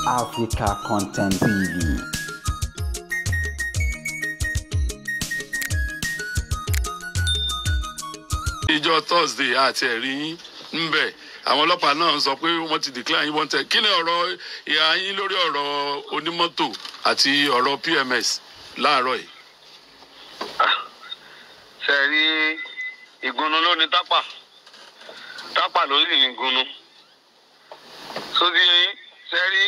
Africa Content TV. ìjọ thursday àti ẹ̀rí yín ńbẹ̀ àwọn ọlọ́pàá náà sọ pé wọ́n ti declare yín wanted kí ni ọ̀rọ̀ ìhà yín lórí ọ̀rọ̀ onímọ́tò àti ọ̀rọ̀ pms láàárọ̀ yìí. ṣe rí ìgúnnu ló ní tápà tápà ló sì ní ìgúnnu sódì ṣe rí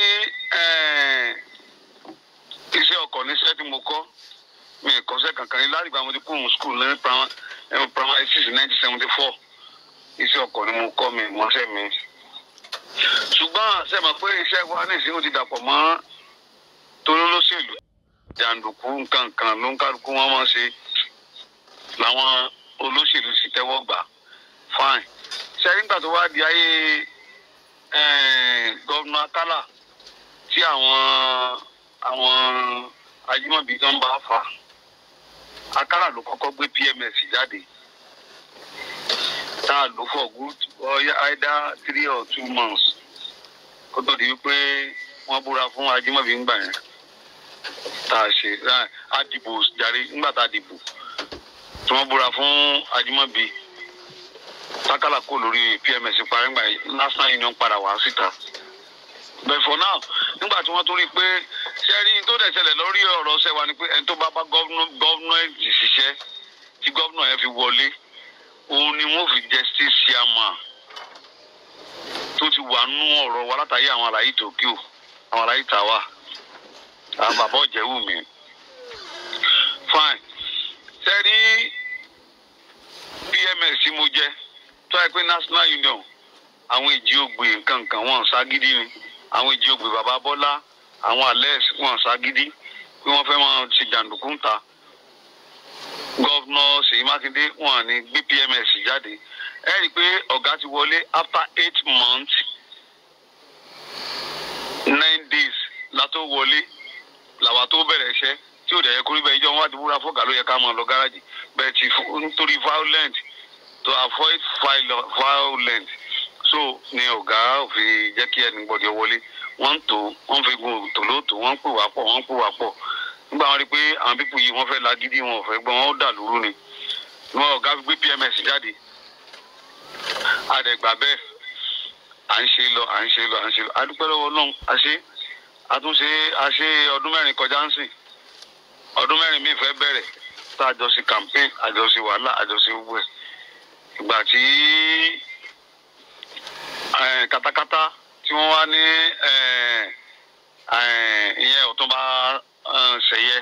iṣẹ́ ọkọ̀ níṣẹ́ tí mo kọ́ mi ì kọ́ṣẹ́ kankan ní láti gba mo ti kú mu skul ní primary six nineteen seventy four iṣẹ́ ọkọ̀ ni mo kọ́ mi mọ́ṣẹ́ mi ṣùgbọ́n ṣe mọ̀ pé iṣẹ́ wa ní ìsìn ó ti dàpọ̀ mọ́ tolólóṣèlú jàǹdùkú nǹkan kan ló ń kálukú wọn máa ṣe làwọn olóṣèlú sì tẹ́wọ́ gbà fine ṣe nígbà tó wá di ayé gọ́vnà akálà tí àwọn àwọn ajímọ̀bí kan bá fà akálà ló kọ́kọ́ gbé pms jáde tá a lò for good either three or two months kó tó di wípé wọ́n búra fún ajímọ̀bí ńgbà yẹn tá a ṣe a dìbò jàre ńgbà tá a dìbò tí wọ́n búra fún ajímọ̀bí tákàlà kó lórí pms parí ńgbà yẹn national union padà wá síta but for now nígbà tí wọ́n tún rí i pé sẹ́rí tó dẹ̀ ṣẹlẹ̀ lórí ọ̀rọ̀ ṣẹ́ wa ni pé ẹni tó bá bá gọ́vnọ̀ẹ̀tì ṣiṣẹ́ tí gọ́vnọ̀ yẹn fi wọlé òun ni wọ́n fi justice chairman tó ti wà nú ọ̀rọ̀ wa látàrí àwọn àlàyé tòkíò àwọn àlàyé tàwa àwọn bàbá ọ̀jẹ̀wù mi fine sẹ́rí pms tí mo jẹ́ tó yẹ pé national union àwọn èjì ògbè nǹkan nǹkan wọn ságídí ni àwọn èjì ògbè bàbá bọ́lá àwọn alex wọn ságídí pé wọ́n fẹ́ máa ṣe jàǹdùkú ń ta gọ́vnà ṣèyí mákindé wọn ní gbé pms jáde ẹ rí i pé ọ̀gá ti wọlé after eight months nine days la tó wọlé làwa tó bẹ̀rẹ̀ iṣẹ́ tí ò dẹ̀ yẹ kó rí bẹ́ẹ̀ ìjọ wọn wá ti búra fọ́gà ló yẹ ká máa lọ gáràjì bẹ́ẹ̀ ti nítorí violent to avoid violent so ni ọ̀gá òfin jẹ́ kí ẹni gbọ́dọ̀ wọlé wọ́n ń tò wọ́n fi gun tòlótò wọ́n ń pè wá pọ̀ wọ́n ń pè wá pọ̀ nígbà wọn rí i pé àwọn pípù yìí wọ́n fẹ́ lagídí wọn ò fẹ́ gbọ́n wọn ó dà lóru ni wọn ọ̀gá fi gbé pms jáde àdẹ̀gbà bẹ́ẹ̀ à ń ṣe lọ à ń ṣe lọ à ń ṣe lọ adúpẹ́ lọ́wọ́ náà a ṣe àtúnṣe a ṣe ọdún mẹ́rin kọjá ń sìn ọdún mẹ́rin míì fẹ́ bẹ̀rẹ̀ tá a jọ ṣe campaign a jọ ṣe wàhálà a jọ ṣe gbogbo ẹ̀ ìgbà tí katakata tí wọ́n wá ní ìyẹn ọ̀túnba ṣẹ̀yẹ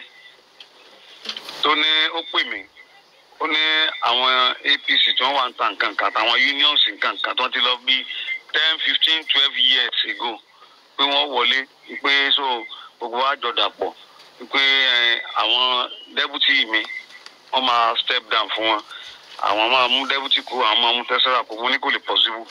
tó ní ó pè mí ó ní àwọn apc tí wọ́n wà ń ta nǹkan kan àtàwọn unions nǹkan kan tó ti lọ bí ten fifteen twelve years ago pé wọ́n wọlé pé so gbogbo wa jọ dàpọ̀ pé àwọn deputy mi wọ́n máa step down fún wọn àwọn máa mú deputy kú àwọn máa mú tẹ́sán kú mo ní kò lè possible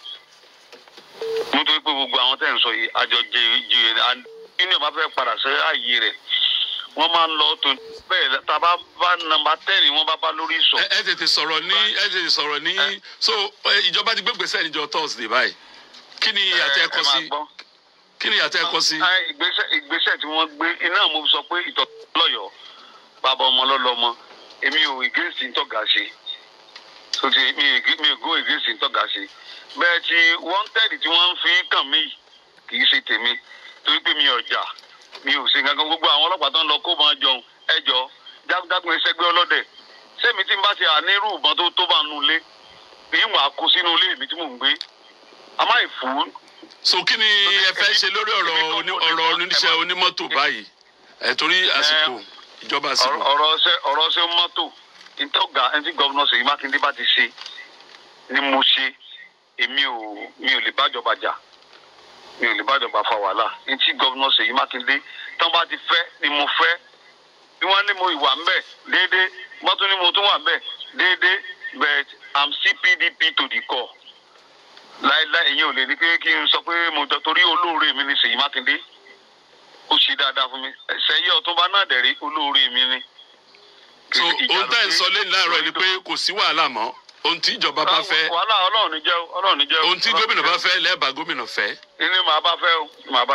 nítorí pé gbogbo àwọn tẹ̀ ń sọ yìí àjọ jèrè nínú ìbá fẹ́ padà sí ààyè rẹ̀ wọ́n máa ń lọ tó bẹ́ẹ̀ tá a bá bá nọ́mbà tẹ́ẹ̀nì wọ́n bá bá lórí sọ. ẹ tètè sọ̀rọ̀ ní ẹ tètè sọ̀rọ̀ ní so ìjọba ti gbé gbèsè níjọ thursday báyìí kí ni ìyàtọ̀ ẹ kọ sí kí ni ìyàtọ̀ ẹ kọ sí. ìgbésẹ̀ tí wọ́n gbé iná mo sọ pé ìtọ́ lọ́yọ̀ọ́ bàbá ọmọ lọ́lọ́mọ èmi ò ìgéèsì ń tọ́ga ṣe sotí mi mi ò go ìgéèsì ń tọ́ga ṣe bẹ́ẹ̀ tí wanted tí wọ́n ń fi kàn mí kì í ṣe tèmi torí pé mi ò jà mi ò ṣe nǹkan gbogbo àwọn ọlọ́pàá tó ń lọ kó máa jọun ẹjọ́ jákèjákùn ẹsẹ̀gbẹ́ ọlọ́dẹ sẹ́mi tí n bá ti ànírú ìbọn tó tó bá nu ilé bí mo àkó sínú ilé mi tí mò ń gbé a máa fún. so kí ni ẹ fẹ́ ṣe lórí ọ̀rọ̀ ọ̀rọ̀ oníṣẹ́ onímọ́tò báyìí ẹ̀ torí àsìkò ìjọba àsìkò. ọ̀rọ̀ ṣe ọ̀rọ̀ ṣe mọ́tò ìtọ́gà ẹni tí gọ́vnọ̀ Ṣèyí Mákindé bá ti ṣe ni mo ṣe èmi ò mi ò lè bájọba jà mi ò lè bájọba fa wàhálà ní tí gọ́vnọ̀ Ṣèyí Mákindé tán bá ti fẹ́ ni mo fẹ́ bí wọ́n ní mo ìwà ń bẹ̀ déédéé wọ́n tún ní mo tún wà ń bẹ̀ déédéé but i'm still pdp to the core láéláé èyí ò lè ní pé kí n sọ pé mo jọ torí olóore mi ni Ṣèyí Mákindé ó ṣe dáadáa fún mi ṣẹyẹ ọ̀túnba náà dẹ̀rí olóore mi ni. so ohun tá ẹ̀ ń sọ lẹ́yìn láàárọ̀ ni pé kò sí wàhálà mọ́ ohun tí ìjọba bá fẹ́ wàhálà ọlọ́run ní jẹ́ o ọlọ́run ní jẹ́ o. ohun tí gómìnà bá fẹ́ lẹ́ẹ̀bà gómìnà fẹ́. ní màá bá fẹ́ o màá bá fẹ́.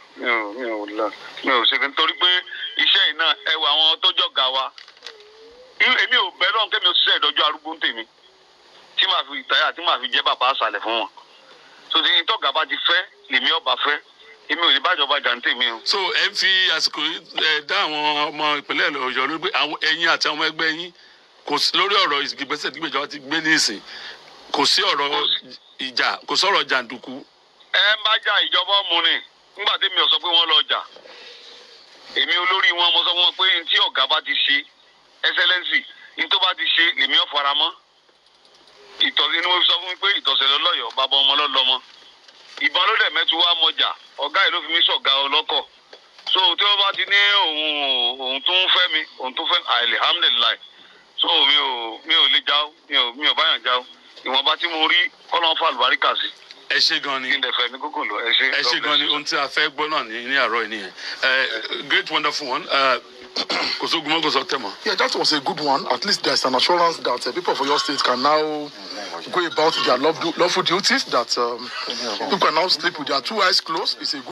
mi ò mi ò lọ mi ò ṣe kí nítorí pé iṣẹ́ yìí náà ẹ wọ àwọn tó jọ̀gá wa Irú- èmi ò bẹ́ẹ̀ lọ́n kémi ò ṣiṣẹ́ ìdọ́jú arúgbó ń tèmi tí màá fi ìtayà tí màá fi jẹ́ bàbá àṣàlẹ̀ fún wọn so tí tọ́gà bá ti fẹ́ lèmi ọba fẹ́ èmi ò lè bájọba jà ń tèmi o. so ẹ ń fi àsìkò yìí, ẹ dá àwọn ọmọ ìpínlẹ̀ ọ̀yọ́ lórí pé àwọn ẹ̀yin àti àwọn ẹgbẹ́ yín kò sí lórí ọ̀rọ̀ ìgbésẹ̀ tí ìjọba ti gbé ní ìsìn kò sí ọ̀rọ̀ ìjà kò sọ̀rọ̀ jàǹdùkú ẹ ń bá jà ìjọba ọmọ ni nígbà tí mi ò sọ pé wọ́n lọ jà èmi olórí wọn mo sọ fún wọn pé ní tí ọ̀gá bá ti ṣe ẹsẹlẹ́nsì ní tó bá ti ṣe lèmi ò fara mọ́ ìtọ́sí ni mo fi sọ fún mi pé ìtọ̀sẹ̀ lọ́lọ́yọ̀ bàbá ọmọ lọ́lọ́mọ ìbọn ló dẹ̀ mẹ́tu wá mọ́jà ọ̀gá yìí ló fi mí sọ̀gá ọlọ́kọ̀ so tí wọ́n bá ti ní òun òun tó ń fẹ́ mi òun tó fẹ́ alihamdulilayi so mi ò mi ò lè jáwó mi ò mi ò báyàn jáwó ìwọ̀nba tí mo rí kọ́lọ́n fà lùbáríkà sí ẹ ṣe gan ni kí n dẹ̀ fẹ́ mi kókò lọ ẹ ṣe. ẹ ṣe gan ni ohun tí a fẹ́ gbọ́ náà ní ní àárọ̀ yìí nìyẹn ẹ great wonderful one ẹ, kò sógun mọ́ kò sọ tẹ̀ mọ́. Yeah, that was a good one. At least there's an assurance that uh, people of your state can now go about their lawful lawful duties. That um, people can now sleep with their two eyes closed. It's a good